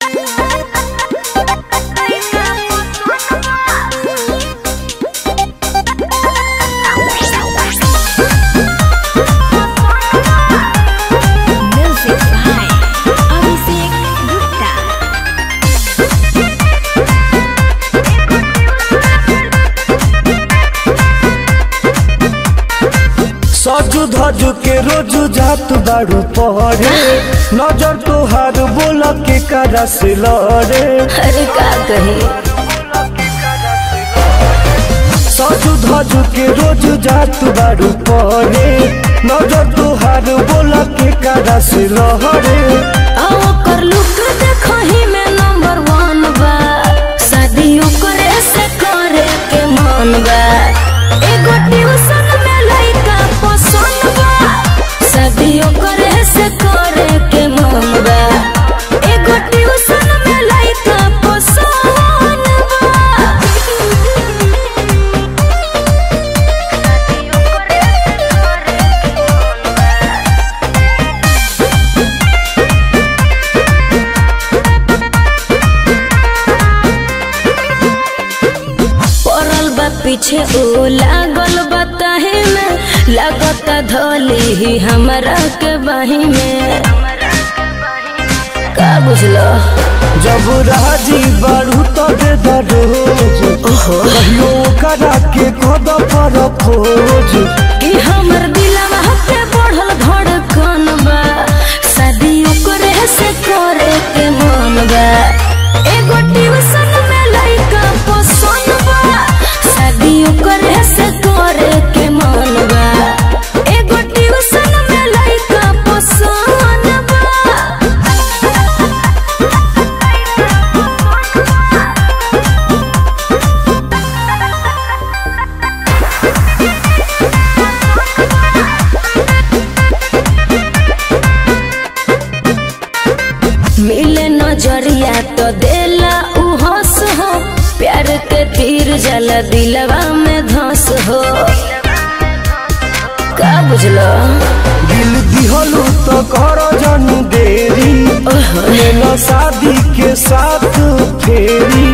Music by Abhishek Gupta. सजू धजू के रोजू जात बाड़ू पहरे नजर तोहार बोल के करा से लड़े अरे का कहे सजू धजू के रोजू जात बाड़ू पहरे नजर तोहार बोल के करा से लड़े आओ कर लुक देखही में नंबर वन बा शादियों करे से करे के मन बा एगो ट्यूशन में लइका पसंद बा शादियों करे से करे के मन बा एगो ट्यूशन में लइका पसंद बा पड़ल बा पीछे ओ लागल बा ताही में लागत धोली ही हमरा के बाही में का बुझलो जब राजी बाड़ू तबे दरोज कहियो करा के कद पर खोज कि हमर दिलवा पे बढ़ल धड़कन बा शादी ओकरे से करे के मन बा एगो ट्यूशन में लइका पसंद बा शादी ओकरे से करे के मन बा एगो ट्यूशन में लइका पसंद बा मिले नजरिया तो देला उ हंस हो प्यार के तीर जला दिलवा में धस हो का बुझलो दिल दिहलू तो कर जन देरी लेना शादी के साथ फेरी